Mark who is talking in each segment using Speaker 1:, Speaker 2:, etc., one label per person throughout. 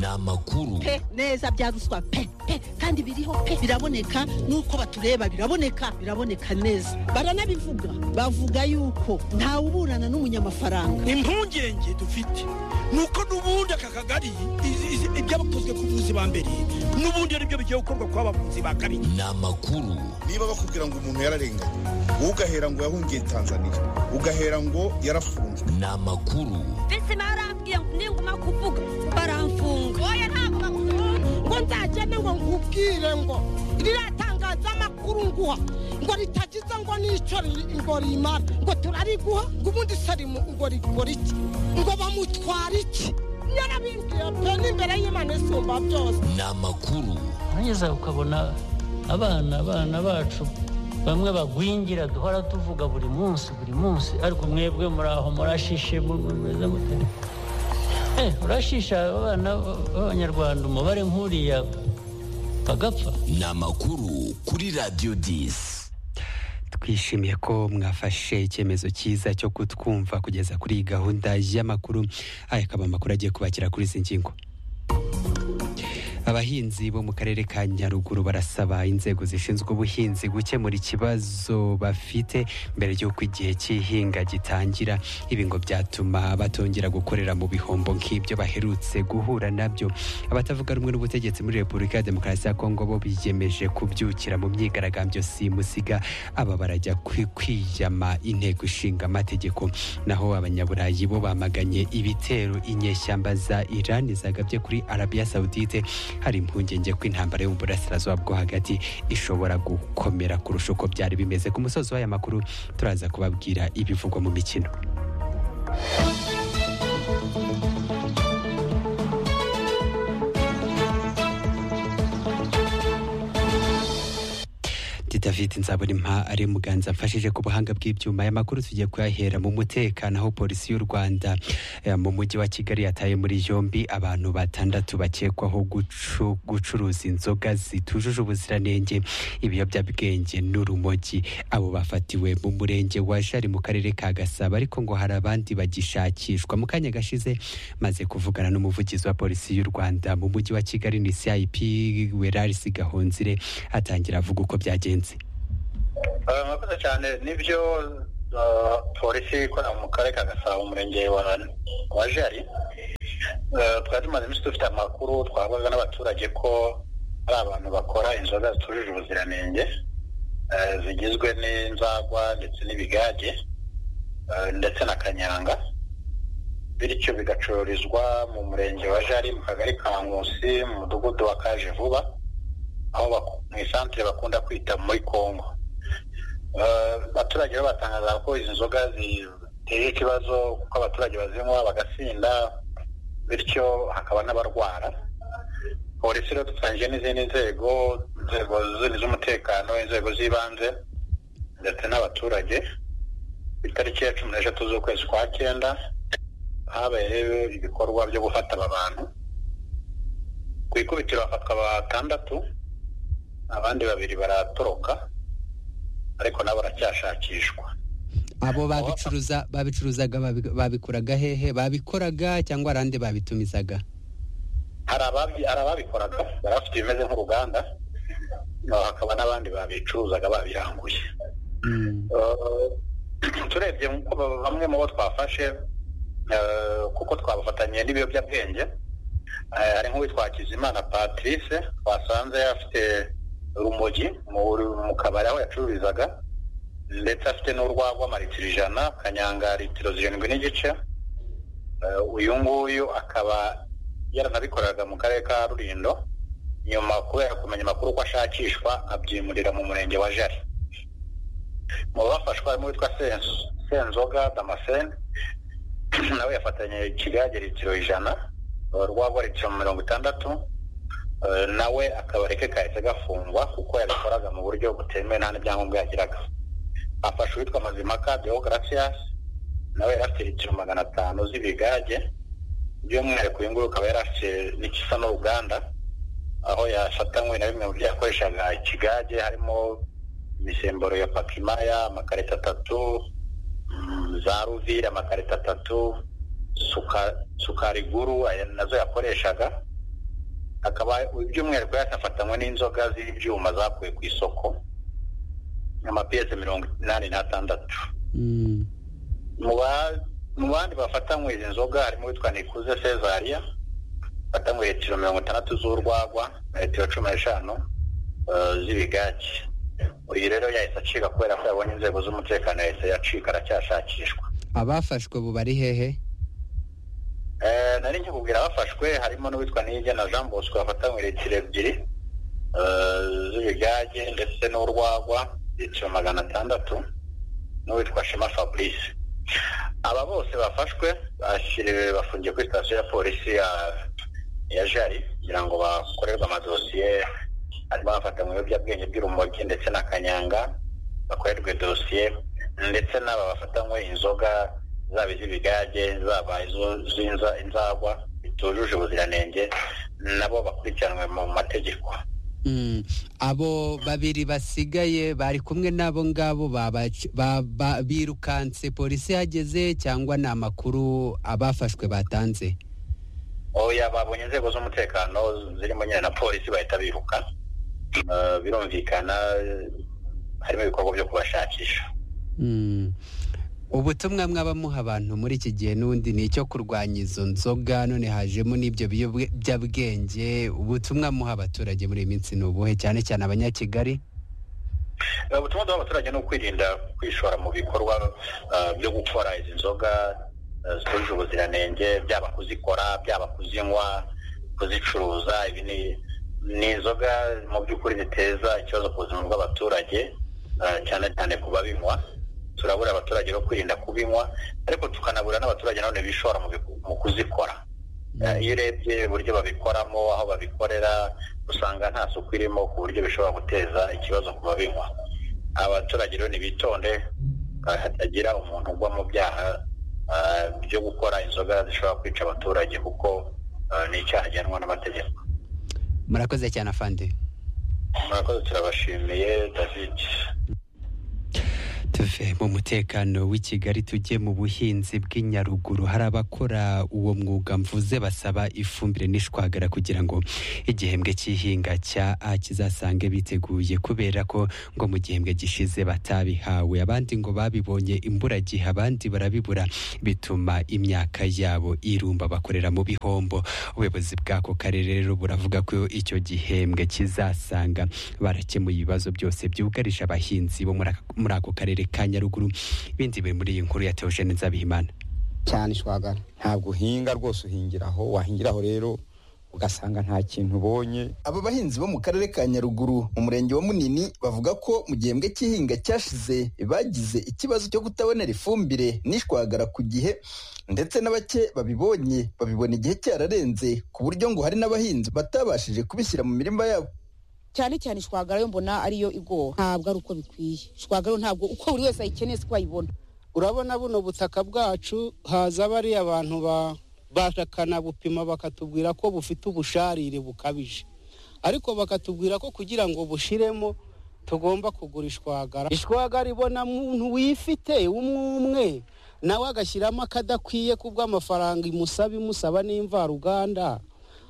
Speaker 1: ni amakuru
Speaker 2: pe neza bya ruswa pe pe kandi biriho pe biraboneka nuko batureba biraboneka biraboneka neza baranabivuga bavuga yuko ntawe uburana n'umunyamafaranga
Speaker 3: impungenge dufite ni uko n'ubundi aka kagari ibyabakozwe ku buvuzi ba mbere n'ubundi ari byo bigiye gukorwa kuba abavuzi ba kabiri
Speaker 1: ni amakuru
Speaker 4: niba bakubwira ngo umuntu yararenganye wowe ugahera ngo yahungiye tanzania ugahera ngo yarafunzwe
Speaker 1: ni amakuru
Speaker 5: mbese barambwiye ngo ninguma kuvuga baramfunga oya ntabwo bakuvuga
Speaker 6: ngo nzagende ngo nkubwire ngo riratangaza amakuru nguha ngo ritagize ngo n'icyo ngo rimara ngo turariguha ngo ubundi se ngo rigura iki ngo bamutwara iki yarabimbwiye pe n'imbere y'imana isumba byose
Speaker 1: ni amakuru
Speaker 7: urageza ukabona abana abana bacu bamwe bagwingira duhora tuvuga buri munsi buri munsi ariko mwebwe muraho murashishe mumeze mute urashisha abana b'abanyarwanda umubare nk'uriya bagapfa
Speaker 1: ni amakuru kuri radiyo disi
Speaker 8: twishimiye ko mwafashe icyemezo cyiza cyo kutwumva kugeza kuri iyi gahunda y'amakuru aya akaba amakuru agiye kubakira kuri izi ngingo abahinzi bo mu karere ka nyaruguru barasaba inzego zishinzwe ubuhinzi gukemura ikibazo bafite mbere y'uko igihe cy'ihinga gitangira ibi ngo byatuma batongera gukorera mu bihombo nk'ibyo baherutse guhura nabyo abatavuga rumwe n'ubutegetsi muri repubulika ya demokarasi ya kongo bo biyemeje kubyukira mu myigaragambyo simusiga aba barajya kwiyama inteko ishinga amategeko naho abanyaburayi bo bamaganye ibitero inyeshyamba za irani zagabye kuri arabiya sawudite hari impungenge ko intambara yo mu burasirazuba bwo hagati ishobora gukomera kurusha uko byari bimeze ku musozi w'aya makuru turaza kubabwira ibivugwa mu mikino david nzabonimpa ari muganza mfashije ku buhanga bw'ibyuma aya makuru tugiye kuyahera mu mutekano aho polisi y'u rwanda mu mujyi wa kigali yataye muri yombi abantu batandatu bakekwaho gucuruza inzoga zitujuje ubuziranenge ibiyobyabwenge n'urumogi abo bafatiwe mu murenge wa jari mu karere ka gasaba ariko ngo hari abandi bagishakishwa mu kanya gashize maze kuvugana n'umuvugizi wa polisi y'u rwanda mu mujyi wa kigali ni cip werarisi gahonzire atangira avuga uko byagenze
Speaker 9: murakoze cyane nibyo polisi ikorera mu karere ka gasabo umurenge wa jari twari tumaze iminsi dufite amakuru twahabwaga n'abaturage ko hari abantu bakora inzoga zitujuje ubuziranenge zigizwe n'inzagwa ndetse n'ibigage ndetse na kanyanga bityo bigacururizwa mu murenge wa jari mu kagari ka nkusi mu mudugudu wa kaje vuba aho mu isantire bakunda kwita muri congo abaturage bo batangaza ko izi nzoga ziteye ikibazo kuko abaturage bazinywa bagasinda bityo hakaba n'abarwara polisi rero dutangije n'izindi nzego inzego z'umutekano inzego z'ibanze ndetse n'abaturage ku itariki ya cumi n'eshatu z'ukwezi kwa cyenda habaye ibikorwa byo gufata aba bantu ku ikubitiro hafatwa batandatu abandi babiri baratoroka ariko nabo baracyashakishwa
Speaker 8: abo babicuruza babicuruzaga babikuraga hehe babikoraga cyangwa hari andi babitumizaga
Speaker 9: hari ababikoraga bari bafite ibimeze nk'uruganda hakaba n'abandi babicuruzaga babiranguye turebye bamwe mu bo twafashe kuko twabafatanye n'ibiyobyabwenge hari nk'uwitwa Hakizimana patrice twasanze afite urumogi mu kabari aho yacururizaga ndetse afite n'urwagwa amaritiro ijana kanyanga litiro zirindwi n'igice uyu nguyu akaba yaranabikoraga mu karere ka rurindo nyuma kubera kumenya amakuru ko ashakishwa abyimurira mu murenge wa jari mu bafashwa harimo uwitwa senzoga damascene nawe yafatanye ikigage litiro ijana urwagwa litiro mirongo itandatu nawe akabari ke kahise gafungwa kuko yabikoraga mu buryo butemewe nta n'ibyangombwa yagiraga afashe uwitwa mazimaka deogratias nawe yari afite litiro magana atanu z'ibigage by'umwihariko uyu nguyu ukaba yari afite n'igisa n'uruganda aho yafatanywe na bimwe mu byo yakoreshaga ikigage harimo imisemburo ya pakimaya amakarita atatu za ruvire amakarita atatu sukariguru nazo yakoreshaga akaba iby'umwihariko yanafatanywe n'inzoga z'ibyuma zakuwe ku isoko amapiyese mirongo inani n'atandatu
Speaker 8: Mm.
Speaker 9: mu ba- mu bandi bafatanywe izi nzoga harimo uwitwa nikuze cesaria bafatanywe litiro mirongo itandatu z'urwagwa na litiro cumi n'eshanu eh, z'ibigage uyu rero yahise acika kubera ko yabonye inzego z'umutekano yahise yacika aracyashakishwa
Speaker 8: abafashwe ubu bari hehe
Speaker 9: Eh, nari nkikubwira abafashwe harimo n'uwitwa Niyige na Jean Bosco bafatanywe litiro ebyiri eh, z'ibigage ndetse n'urwagwa litiro magana atandatu n'uwitwa Shema Fabrice aba bose bafashwe bashyiriwe bafungiye kuri sitasiyo ya polisi ya ya Jari kugira ngo bakorerwe amadosiye harimo abafatanywe ibiyobyabwenge by'urumogi ndetse na Kanyanga bakorerwe dosiye ndetse n'aba bafatanywe inzoga zaba iz'ibigage zaba izo- z'inza inzagwa bitujuje ubuziranenge nabo bakurikiranwe mu mategeko
Speaker 8: Mm. abo babiri basigaye bari kumwe nabo ngabo babac- ba- ba- birukanse polisi yageze cyangwa ni amakuru abafashwe batanze
Speaker 9: oya babonye inzego z'umutekano zirimo nyine na polisi bahita biruka Eh, birumvikana eh, harimo ibikorwa byo kubashakisha
Speaker 8: Mm. ubutumwa mwaba muha abantu muri iki gihe n'ubundi ni icyo kurwanya izo nzoga none hajemo n'ibyo biyobyabwenge ubutumwa muha abaturage muri iyi minsi ni ubuhe cyane cyane abanyakigali
Speaker 9: Eh, ubutumwa duha abaturage ni ukwirinda kwishora mu bikorwa eh, byo gukora izi nzoga eh, zitujuje ubuziranenge byaba kuzikora byaba kuzinywa kuzicuruza ibi ni ni inzoga mu by'ukuri ziteza ikibazo ku buzima bw'abaturage eh, cyane cyane ku babinywa turabura abaturage no kwirinda kubinywa ariko tukanabura n'abaturage nanone bishora mu biku- mu kuzikora Eh, iyo urebye uburyo babikoramo aho babikorera usanga nta suku irimo ku buryo bishobora guteza ikibazo ku babinywa abaturage rero nibitonde eh, hatagira umuntu ugwa mu byaha eh, byo gukora inzoga zishobora kwica abaturage kuko eh, ni icyaha gihanwa n'amategeko
Speaker 8: murakoze cyane afande
Speaker 9: murakoze turabashimiye david
Speaker 8: tuve mu mutekano w'i kigali tujye mu buhinzi bw'i nyaruguru hari abakora uwo mwuga mvuze basaba ifumbire n'ishwagara kugira ngo igihembwe cy'ihinga cya a kizasange biteguye kubera ko ngo mu gihembwe gishize batabihawe abandi ngo babibonye imburagihe abandi barabibura bituma imyaka yabo irumba bakorera mu bihombo ubuyobozi bw'ako karere rero buravuga ko icyo gihembwe kizasanga barakemuye ibibazo byose byugarije abahinzi bo muri aka- muri ako karere ka nyaruguru ibindi biri muri iyi nkuru ya teogene nzabihimana
Speaker 10: cyane ishwagara ntabwo uhinga rwose uhingiraho wahingiraho rero ugasanga nta kintu ubonye aba bahinzi bo mu karere ka nyaruguru mu murenge wa munini bavuga ko mu gihembwe cy'ihinga cyashize bagize ikibazo cyo kutabonera ifumbire n'ishwagara ku gihe ndetse na bake babibonye babibona igihe cyararenze ku buryo ngo hari n'abahinzi batabashije kubishyira mu mirima yabo
Speaker 11: cyane cyane ishwagara yo mbona ariyo igora ntabwo ari uko bikwiye ishwagara yo ntabwo uko buri wese ayikeneye siko ayibona
Speaker 12: urabona buno butaka bwacu haza bariya abantu ba- bakakanabupima bakatubwira ko bufite ubusharire bukabije ariko bakatubwira ko kugira ngo bushiremo tugomba kugura ishwagara ishwagara ibona muntu wifite w'umwumwe nawe agashyiramo akadakwiye kubw'amafaranga imusaba imusaba n'imvaruganda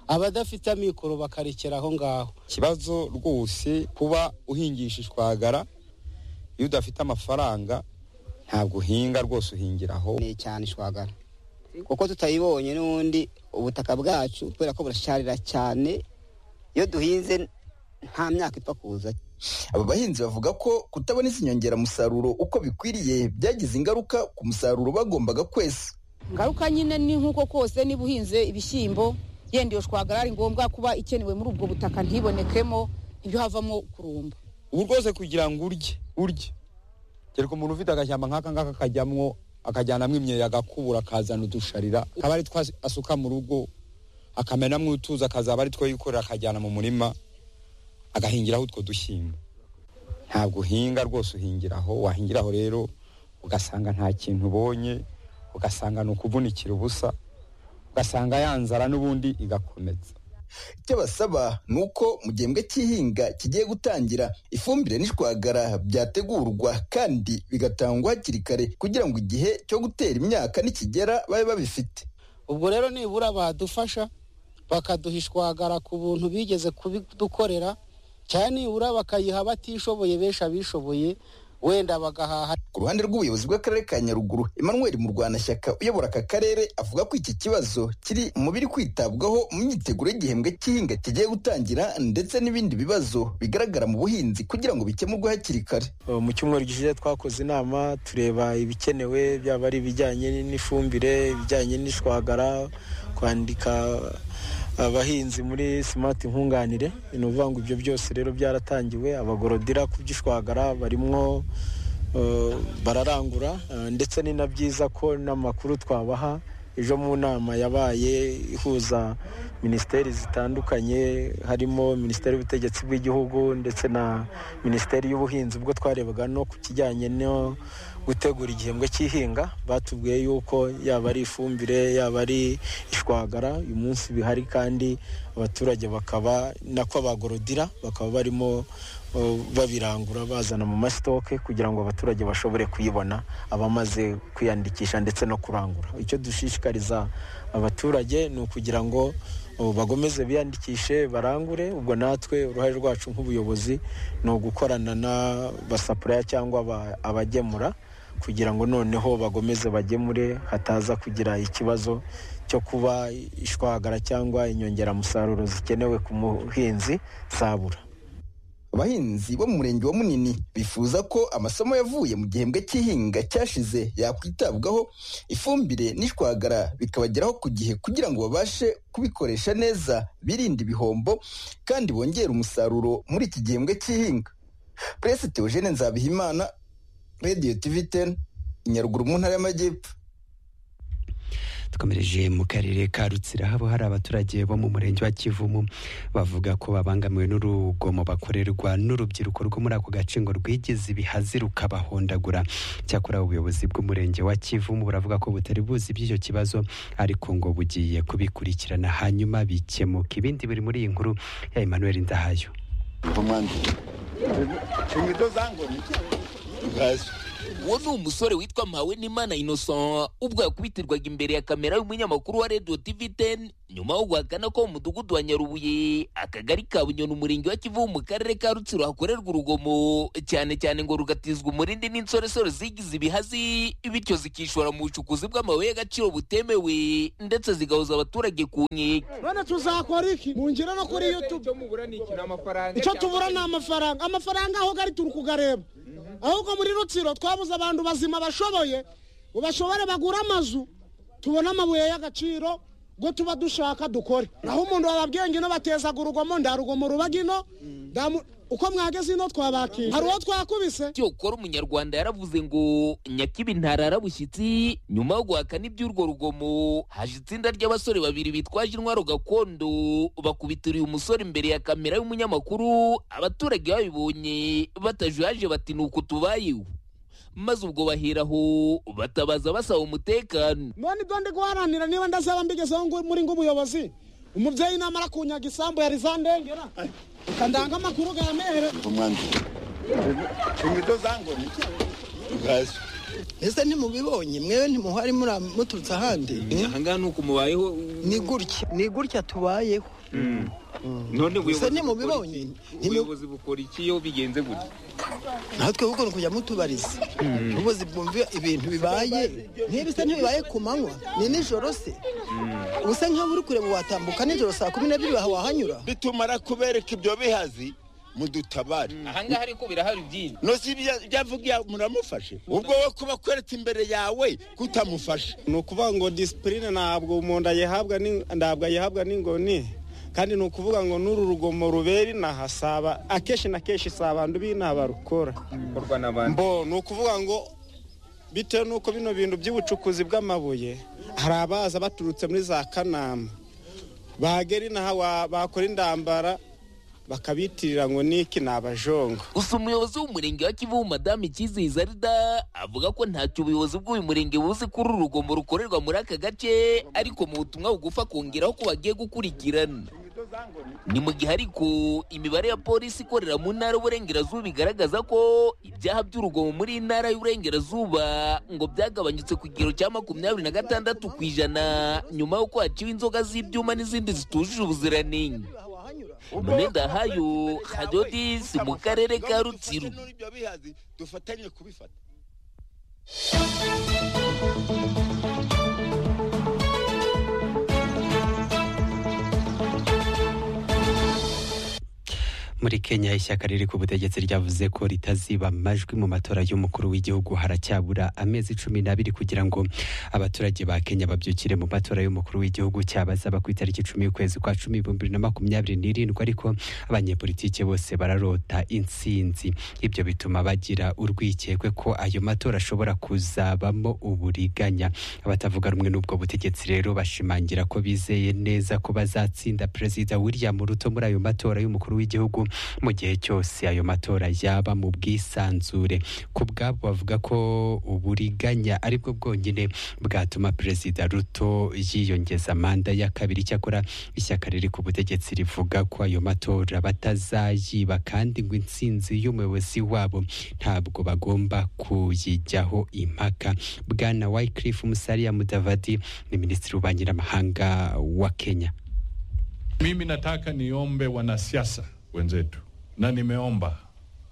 Speaker 12: abadafite amikoro bakarekera aho ngaho
Speaker 10: ikibazo rwose kuba uhingisha ishwagara iyo udafite amafaranga ntabwo uhinga rwose uhingiraho
Speaker 13: cyane ishwagara kuko tutayibonye n'ubundi ubutaka bwacu kubera ko burasharira cyane iyo duhinze nta myaka ipfa kuza
Speaker 10: aba bahinzi bavuga ko kutabona izi nyongeramusaruro uko bikwiriye byagize ingaruka ku musaruro bagombaga kwesa
Speaker 11: ngaruka nyine ni nk'uko kose niba uhinze ibishyimbo yenda iyo shwagara ari ngombwa kuba ikenewe muri ubwo butaka ntibonekemo ibyo havamo kurumba
Speaker 12: ubu rwose kugira ngo urye
Speaker 10: urye kereka umuntu ufite agashyamba nk'aka ngaka akajyamwo akajyanamo imyeyo agakubura akazana udusharira akaba ari two asuka mu rugo akamenamo utuzi akazaba ari two yikorera akajyana mu murima agahingiraho utwo dushyimbo ntabwo uhinga rwose uhingiraho wahingiraho rero ugasanga nta kintu ubonye ugasanga ni ukuvunikira ubusa ugasanga ya nzara n'ubundi igakomeza icyo basaba ni uko mu gihembwe cy'ihinga kigiye gutangira ifumbire n'ishwagara byategurwa kandi bigatangwa hakiri kare kugira ngo igihe cyo gutera imyaka nikigera babe babifite
Speaker 12: ubwo rero nibura badufasha bakaduha ishwagara ku buntu bigeze kubidukorera cyane nibura bakayiha abatishoboye benshi abishoboye wenda bagahaha
Speaker 14: ku ruhande rw'ubuyobozi bw'akarere ka nyaruguru emmanuel murwanashyaka uyobora aka karere avuga ko iki kibazo kiri mu biri kwitabwaho mu myiteguro y'igihembwe cy'ihinga kigiye gutangira ndetse n'ibindi bibazo bigaragara mu buhinzi kugira ngo bikemurwe hakiri kare
Speaker 15: Uh, mu cyumweru gishize twakoze inama tureba ibikenewe byaba ari ibijyanye n'ifumbire ibijyanye n'ishwagara kwandika abahinzi muri smart nkunganire ni ukuvuga ngo ibyo byose rero byaratangiwe abagorodira ku by'ishwagara barimwo uh, bararangura uh, ndetse ni na byiza ko n'amakuru twabaha ejo mu nama yabaye ihuza minisiteri zitandukanye harimo minisiteri y'ubutegetsi bw'igihugu ndetse na minisiteri y'ubuhinzi ubwo twarebaga no ku kijyanye no gutegura igihembwe cy'ihinga batubwiye yuko yaba ari ifumbire yaba ari ishwagara uyu munsi bihari kandi abaturage bakaba nako abagorodira bakaba barimo uh, babirangura bazana mu masitoke kugira ngo abaturage bashobore kuyibona abamaze kwiyandikisha ndetse no kurangura icyo dushishikariza abaturage ni ukugira ngo uh, bagomeze biyandikishe barangure ubwo natwe uruhare rwacu nk'ubuyobozi ni ugukorana n'abasapuraya cyangwa aba- abagemura kugira ngo noneho bagomeze bagemure hataza kugira ikibazo cyo kuba ishwagara cyangwa inyongeramusaruro zikenewe ku muhinzi zabura
Speaker 14: abahinzi bo mu murenge wa munini bifuza ko amasomo yavuye mu gihembwe cy'ihinga cyashize yakwitabwaho ifumbire n'ishwagara bikabageraho ku gihe kugira ngo babashe kubikoresha neza birinde ibihombo kandi bongere umusaruro muri iki gihembwe cy'ihinga puresi teogene nzabihimana radiyo tivi teni inyaruguru mu ntara y'amajyepfo
Speaker 8: dukomereje mu karere ka rutsira habo hari abaturage bo mu murenge wa kivumu bavuga ko babangamiwe n'urugomo bakorerwa n'urubyiruko rwo muri ako gace ngo rwigeze ibihazi rukabahondagura cyakora ubuyobozi bw'umurenge wa kivumu buravuga ko butari buzi by'icyo kibazo ariko ngo bugiye kubikurikirana hanyuma bikemuka ibindi biri muri iyi nkuru ya emmanuel ndahayo
Speaker 1: inkweto zangoni uwo ni umusore witwa mpawe n'imana innocent ubwo yakubitirwaga imbere ya kamera y'umunyamakuru wa radio tv 10 nyuma yo guhakana ko mu mudugudu wa nyarubuye akagari ka bunyoni umurenge wa kivu mu karere ka rutsiro hakorerwa urugomo cyane cyane ngo rugatizwa umurindi n'insoresore zigize ibihazi bityo zikishora mu bucukuzi bw'amabuye y'agaciro butemewe ndetse zigahoza abaturage ku nkeke
Speaker 6: none tuzakora iki mu ngiro no kuri youtube icyo tubura ni amafaranga amafaranga aho gari turi kugareba ahubwo muri rutsiro twabuze abantu bazima bashoboye ngo bashobore bagure amazu tubone amabuye y'agaciro ngo tuba dushaka dukore naho umuntu wababwiye ngino batezaga urugomo ndarugomo rubaga ino ndamu- uko mwageze ino twabakira hari uwo twakubise
Speaker 1: cyokora umunyarwanda yaravuze ngo nyakibi ntarara bushyitsi nyuma yo guhakana iby'urwo rugomo haje itsinda ry'abasore babiri bitwaje intwaro gakondo bakubitira uyu musore imbere ya kamera y'umunyamakuru abaturage babibonye batajuyaje bati ni uku tubayeho maze ubwo baheraho batabaza basaba umutekano
Speaker 6: none ibyo ndi guharanira niba ndazaba mbigezeho ngo- muri ng'ubuyobozi umubyeyi namara kunyaga isambu yari zandengera ukandanga amakuru ga mere
Speaker 13: inkweto zangoni
Speaker 16: ese ntimubibonye mwewe ntimuhari muri- muturutse ahandi
Speaker 17: ahangaha ni uku mubayeho
Speaker 16: ni gutya ni gutya tubayeho
Speaker 17: none
Speaker 16: ese
Speaker 17: ubuyobozi bukora
Speaker 16: ntimubibonye
Speaker 17: iki? ubuyobozi bukora iki iyo bigenze gutya
Speaker 16: natwe ahubwo ni ukujya mutubariza ubuzi bwumva ibintu bibaye niba se ntibibaye ku manywa ni nijoro se usa nk'aho uri kureba watambuka nijoro saa kumi n'ebyiri waha wahanyura
Speaker 18: bitumara kubereka ibyo bihazi mudutabare
Speaker 17: ahangaha ariko birahari byinshi
Speaker 18: nosi ibyavugiye muramufashe ubwo we kuba kwereka imbere yawe kutamufasha
Speaker 12: ni ukuvuga ngo disipurine ntabwo umuntu ayihabwa ni- ntabwo ayihabwa n'ingoni kandi ni ukuvuga ngo n'uru rugomo rubera inaha si aba- akenshi na kenshi si abantu b'inaha barukora mbo ni ukuvuga ngo bitewe n'uko bino bintu by'ubucukuzi bw'amabuye hari abaza baturutse muri za kanama bagera inaha wa- bakora indambara bakabitirira ngo niki ni abajongo
Speaker 1: gusa umuyobozi w'umurenge wa kivu madamu icyizeye arida avuga ko ntacyo ubuyobozi bw'uyu murenge buzi kuri uru rugomo rukorerwa muri aka gace ariko mu butumwa bugufa akongeraho ko bagiye gukurikirana ni mu gihe ariko imibare ya polisi ikorera mu ntara y'uburengerazuba igaragaza ko ibyaha by'urugomo muri iyi ntara y'uburengerazuba ngo byagabanyutse ku kigero cya makumyabiri na gatandatu ku ijana nyuma yo kwaciwe inzoga z'ibyuma n'izindi zitujuje ubuziranenge mu myenda hayo hadodisi mu karere ka rutsiro
Speaker 18: n'ibyo bihazi dufatanye kubifata
Speaker 8: muri kenya ishyaka riri ku butegetsi ryavuze ko ritaziba amajwi mu matora y'umukuru w'igihugu haracyabura amezi cumi n'abiri kugira ngo abaturage ba kenya babyukire mu matora y'umukuru w'igihugu cyabazaba ku itariki cumi y'ukwezi kwa cumi ibihumbi bibiri na makumyabiri n'irindwi ariko abanyepolitike bose bararota intsinzi ibyo bituma bagira urwikekwe ko ayo matora ashobora kuzabamo uburiganya abatavuga rumwe n'ubwo butegetsi rero bashimangira ko bizeye neza ko bazatsinda perezida william ruto muri ayo matora y'umukuru w'igihugu mu gihe cyose ayo matora yaba mu bwisanzure ku bwabo bavuga ko uburiganya aribwo bwonyine bwatuma perezida ruto yiyongeza manda ya kabiri cyakora ishyaka riri ku butegetsi rivuga ko ayo matora batazayiba kandi ngo intsinzi y'umuyobozi wabo ntabwo bagomba kuyijyaho impaka bwana wycliffe musariya mudavadi ni minisitiri w'ububanyiramahanga wa kenya
Speaker 19: Mimi nataka niombe wanasiasa wenzetu, na nimeomba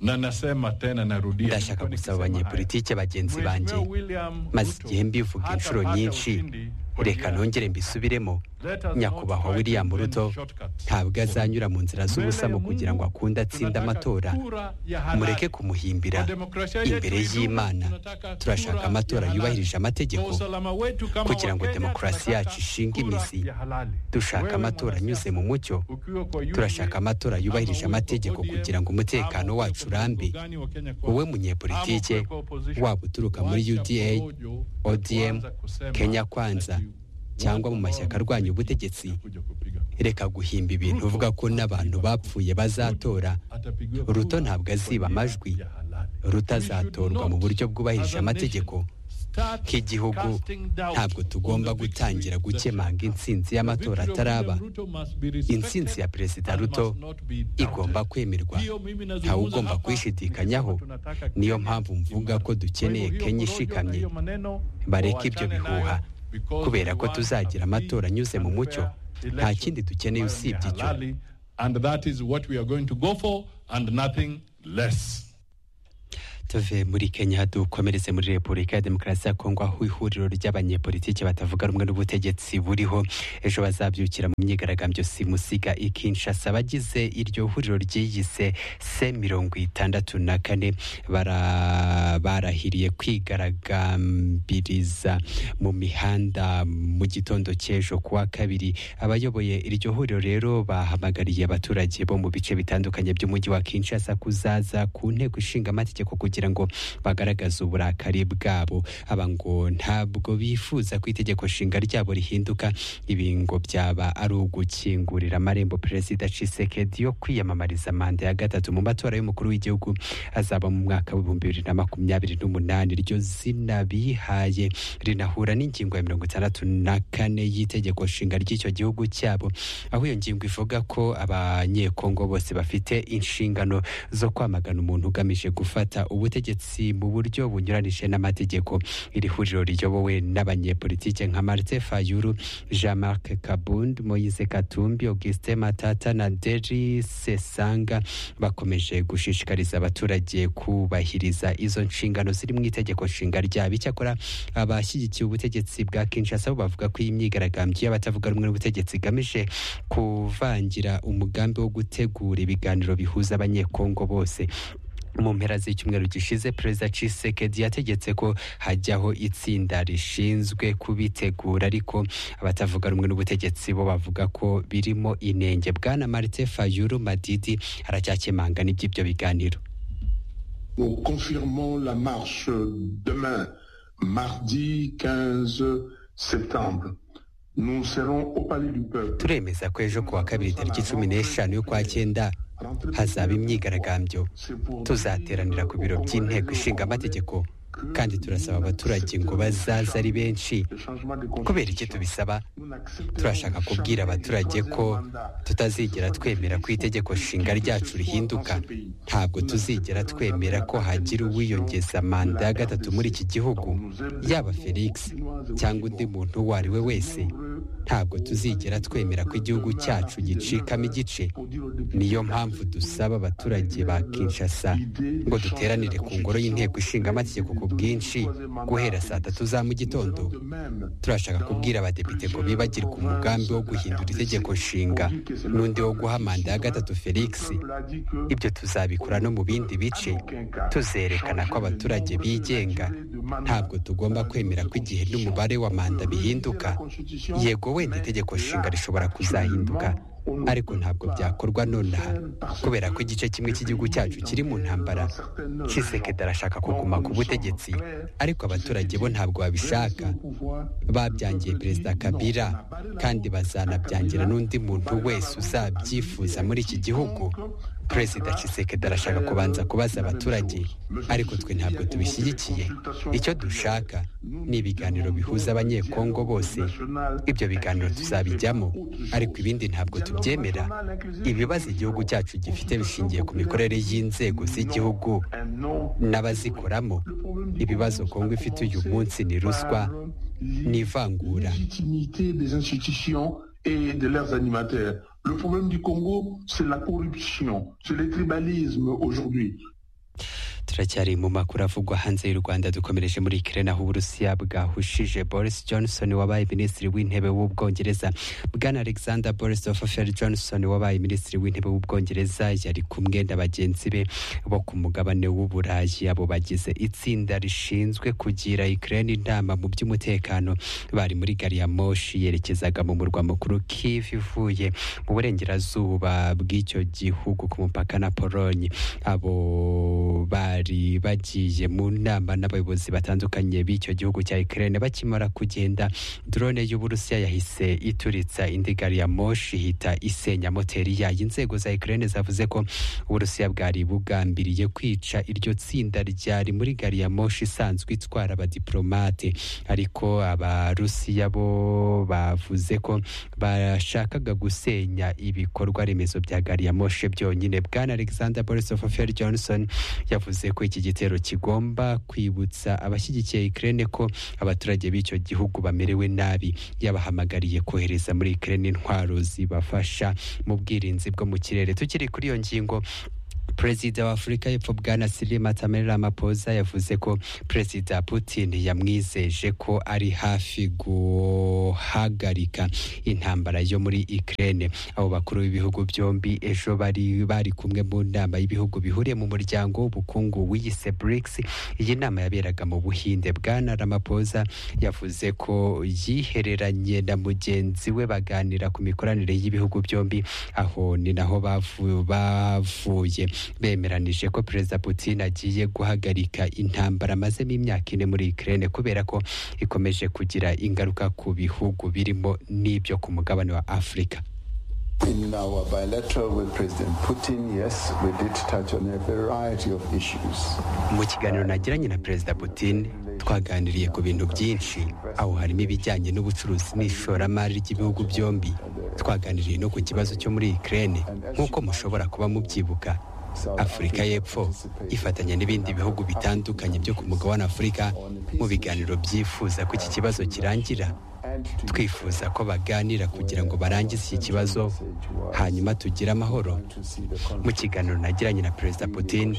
Speaker 19: na nasema tena, narudia,
Speaker 8: ndashaka gusaba abanyepolitike bagenzi banjye maze igihe mbivuga inshuro nyinshi reka nongere mbisubiremo nyakubahwa william ruto ntabwo azanyura mu nzira z'ubusamo kugira ngo akunde atsinde amatora mureke kumuhimbira imbere y'imana turashaka amatora yubahirije amategeko kugira ngo demokarasi yacu ishinge imizi dushaka amatora anyuze mu mucyo turashaka amatora yubahirije amategeko kugira ngo umutekano wacu urambe wowe munyepolitike waba uturuka muri uda odm kenya kwanza cyangwa mu mashyaka arwanya ubutegetsi reka guhimba ibintu uvuga ko n'abantu bapfuye bazatora ruto ntabwo aziba amajwi rutazatorwa mu buryo bwubahirije amategeko nk'igihugu ntabwo tugomba gutangira gukemanga intsinzi y'amatora ataraba intsinzi ya perezida ruto igomba kwemerwa ntawe ugomba kuyishidikanyaho niyo mpamvu mvuga ko dukeneye kenya ishikamye bareke ibyo bihuha kubera ko tuzagira amatora anyuze mu mucyo nta kindi dukeneye usibye icyo tuve muri kenya dukomereze muri repubulika ya demokarasi ya kongo aho ihuriro ry'abanyepolitiki batavuga rumwe n'ubutegetsi buriho ejo bazabyukira mu myigaragambyo simusiga i kinshasa abagize iryo huriro ryiyise se mirongo itandatu na kane bara- barahiriye kwigaragambiriza mu mihanda mu gitondo cy'ejo ku wa kabiri abayoboye iryo huriro rero bahamagariye abaturage bo mu bice bitandukanye by'umujyi wa kinshasa kuzaza ku nteko ishinga amategeko kugira ngo bagaragaze uburakari bwabo aba ngo ntabwo bifuza ko itegeko nshinga ryabo rihinduka ibi ngo byaba ari ugukingurira amarembo perezida cisekedi yo kwiyamamariza manda ya gatatu mu matora y'umukuru w'igihugu azaba mu mwaka w'ibihumbi bibiri na makumyabiri n'umunani iryo zina bihaye rinahura n'ingingo ya mirongo itandatu na kane y'itegeko nshinga ry'icyo gihugu cyabo aho iyo ngingo ivuga ko abanyekongo bose bafite inshingano zo kwamagana umuntu ugamije gufata ubutegetsi mu buryo bunyuranije n'amategeko iri huriro riyobowe n'abanyepolitike nka Martin Fayulu Jean Marc Kabund Moise Katumbi Augustin Matata na Deri Sesanga bakomeje gushishikariza abaturage kubahiriza izo nshingano ziri mu itegeko nshinga ryabo icyakora abashyigikiye ubutegetsi bwa Kinshasa bo bavuga ko iyi myigaragambyo y'abatavuga rumwe n'ubutegetsi igamije kuvangira umugambi wo gutegura ibiganiro bihuza abanyekongo bose mu mpera z'icyumweru gishize perezida Tshisekedi yategetse ko hajyaho itsinda rishinzwe kubitegura ariko abatavuga rumwe n'ubutegetsi bo bavuga ko birimo inenge bwana Martin Fayulu Madidi aracyakemanga n'iby'ibyo biganiro
Speaker 20: Nous confirmons la marche demain, mardi 15 septembre. Nous serons au Palais du Peuple.
Speaker 8: turemeza ko ejo kuwa kabiri tariki cumi n'eshanu y'ukwa cyenda hazaba imyigaragambyo tuzateranira ku biro by'inteko ishinga amategeko kandi turasaba abaturage ngo bazaze ari benshi kubera icyo tubisaba turashaka kubwira abaturage ko tutazigera twemera ko itegeko nshinga ryacu rihinduka ntabwo tuzigera twemera ko hagira uwiyongeza manda ya gatatu muri iki gihugu yaba felix cyangwa undi muntu uwo ari we wese ntabwo tuzigera twemera ko igihugu cyacu gicikamo igice niyo mpamvu dusaba abaturage ba kinshasa ngo duteranire ku ngoro y'inteko ishinga amategeko ku bwinshi guhera saa tatu za mu gitondo turashaka kubwira abadepite ngo bibagirwe umugambi wo guhindura itegeko nshinga n'undi wo guha manda ya gatatu felix ibyo tuzabikora no mu bindi bice tuzerekana ko abaturage bigenga ntabwo tugomba kwemera ko igihe n'umubare wa manda bihinduka yego wenda itegeko nshinga rishobora kuzahinduka ariko ntabwo byakorwa nonaha kubera ko igice kimwe cy'igihugu cyacu kiri mu ntambara kisekedi arashaka kuguma ku butegetsi ariko abaturage bo ntabwo babishaka babyangiye perezida kabila kandi bazanabyangira n'undi muntu wese uzabyifuza muri iki gihugu perezida kisekedi arashaka kubanza kubaza abaturage ariko twe ntabwo tubishyigikiye icyo dushaka ni ibiganiro bihuza abanyekongo bose ibyo biganiro tuzabijyamo ariko ibindi ntabwo tubyemera ibibazo igihugu cyacu gifite bishingiye ku mikorere y'inzego z'igihugu n'abazikoramo ibibazo kongo ifite uyu munsi ni ruswa ni ivangura
Speaker 20: et de leurs animateurs. Le problème du Congo, c'est la corruption, c'est le tribalisme aujourd'hui.
Speaker 8: turacyari mu makuru avugwa hanze y'u rwanda dukomereje muri kirena aho uburusiya bwahushije boris johnson wabaye minisitiri w'intebe w'ubwongereza bwana alexander borisofer johnson wabaye minisitiri w'intebe w'ubwongereza yari kumwe na bagenzi be bo ku mugabane w'uburayi abo bagize itsinda rishinzwe kugira ikirena inama mu by'umutekano bari muri gari ya moshi yerekezaga mu murwa mukuru kivu ivuye mu burengerazuba bw'icyo gihugu ku mupaka na polonye abo bari bari bagiye mu nama n'abayobozi batandukanye b'icyo gihugu cya Ukraine bakimara kugenda drone y'Uburusiya yahise ituritsa indi gari ya moshi ihita isenya moteri yayo inzego za Ukraine zavuze ko Uburusiya bwari bugambiriye kwica iryo tsinda ryari muri gari ya moshi isanzwe itwara abadiplomate ariko abarusiya bo bavuze ko bashakaga gusenya ibikorwa remezo bya gari ya moshi byonyine bwana Alexander Borisov Johnson yavuze yavuze ko iki gitero kigomba kwibutsa abashyigikiye Ukraine ko abaturage b'icyo gihugu bamerewe nabi yabahamagariye kohereza muri Ukraine intwaro zibafasha mu bwirinzi bwo mu kirere tukiri kuri iyo ngingo perezida wa afurika y'epfo bwana siri matameri ramaphosa yavuze ko perezida putin yamwizeje ko ari hafi guhagarika intambara yo muri ukraine abo bakuru b'ibihugu byombi ejo bari bari kumwe mu nama y'ibihugu bihuriye mu muryango w'ubukungu wiyise brics iyi nama yaberaga mu buhinde bwana ramaphosa yavuze ko yihereranye na mugenzi we baganira ku mikoranire y'ibihugu byombi aho ni naho bavu- bavuye bemeranije ko perezida putin agiye guhagarika intambara amazemo imyaka ine muri ukraine kubera ko ikomeje kugira ingaruka ku bihugu birimo n'ibyo ku mugabane wa afurika
Speaker 21: In our bilateral with President Putin, yes, we did touch on a variety of issues.
Speaker 8: mu kiganiro nagiranye na perezida putin twaganiriye ku bintu byinshi aho harimo ibijyanye n'ubucuruzi n'ishoramari ry'ibihugu byombi twaganiriye no ku kibazo cyo muri ukraine nk'uko mushobora kuba mubyibuka afurika y'epfo ifatanya n'ibindi bihugu bitandukanye byo ku mugabane wa afurika mu biganiro byifuza ko iki kibazo kirangira twifuza ko baganira kugira ngo barangize iki kibazo hanyuma tugire amahoro mu kiganiro nagiranye na perezida putin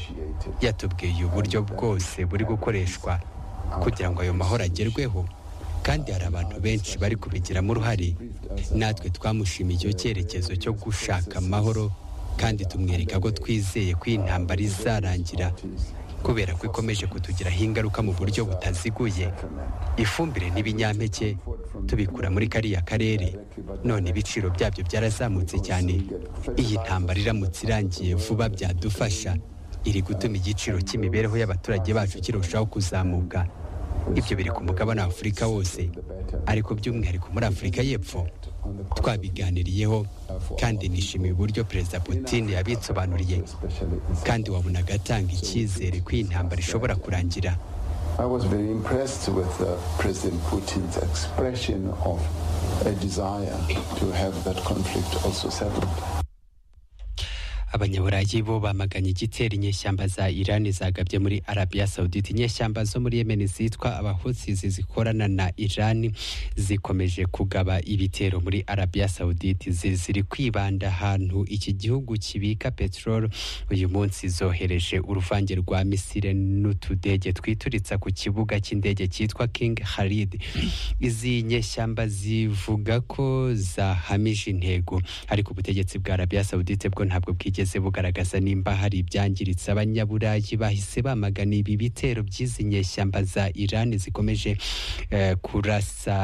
Speaker 8: yatubwiye uburyo bwose buri gukoreshwa kugira ngo ayo mahoro agerweho kandi hari abantu benshi bari kubigiramo uruhare natwe twamushimiye icyo cyerekezo cyo gushaka amahoro kandi tumwereka ko twizeye ko iyi ntambara izarangira kubera ko ikomeje kutugiraho ingaruka mu buryo butaziguye ifumbire n'ibinyampeke tubikura muri kariya karere none ibiciro byabyo byarazamutse cyane iyi ntambara iramutse irangiye vuba byadufasha iri gutuma igiciro cy'imibereho y'abaturage bacu kirushaho kuzamuka ibyo biri ku mugabane wa afurika wose ariko by'umwihariko muri afurika y'epfo twabiganiriyeho kandi nishimiye uburyo perezida putin yabitsobanuriye kandi wabonaga atanga icyizere ko iyi ntambara ishobora kurangira
Speaker 21: I was very impressed with uh, President Putin's expression of a desire to have that conflict also settled.
Speaker 8: abanyaburayi bo bamaganye igitera inyeshyamba za irani zagabye muri arabiya sawudite inyeshyamba zo muri yemeni zitwa abahutsizi zikorana na irani zikomeje kugaba ibitero muri arabiya sawudite zi- ziri kwibanda ahantu iki gihugu kibika peteroli uyu munsi zohereje uruvange rwa misire n'utudege twituritsa ku kibuga cy'indege cyitwa kingi haridi izi nyeshyamba zivuga ko zahamije intego ariko ubutegetsi bwa arabiya sawudite bwo ntabwo bwigeze bugaragaza nimba hari ibyangiritse abanyaburayi bahise bamagana ibi bitero by'izi nyeshyamba za irani zikomeje eh, kurasa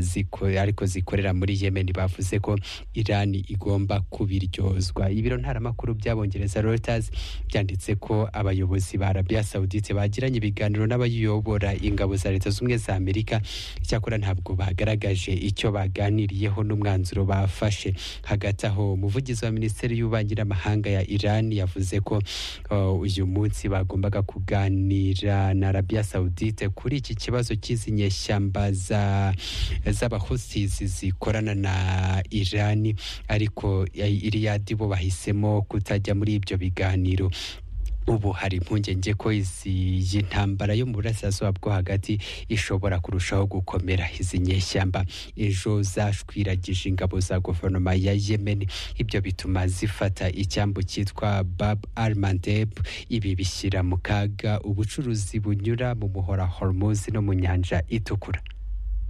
Speaker 8: ziko, ariko zikorera muri yemeni bavuze ko irani igomba kubiryozwa ibiro ntaramakuru by'abongereza reuters byanditse ko abayobozi ba arabiya sawudite bagiranye ibiganiro n'abayobora ingabo za leta z'ubumwe za amerika icyakora ntabwo bagaragaje icyo baganiriyeho n'umwanzuro bafashe hagati aho umuvugizi wa minisiteri y'ububanyi n'amahanga ya iran yavuze ko uh, uyu munsi bagombaga kuganira na arabiya sawudite kuri iki kibazo cy'izi nyeshyamba za- z'abahusizi zikorana na irani ariko ya- iriyadi bo bahisemo kutajya muri ibyo biganiro ubu hari impungenge ko izi iyi ntambara yo mu burasirazuba bwo hagati ishobora kurushaho gukomera izi nyeshyamba ejo zashwiragije ingabo za guverinoma ya yemen ibyo bituma zifata icyambu cyitwa bab almandeb ibi bishyira mu kaga ubucuruzi bunyura mu muhora hormuz no mu nyanja itukura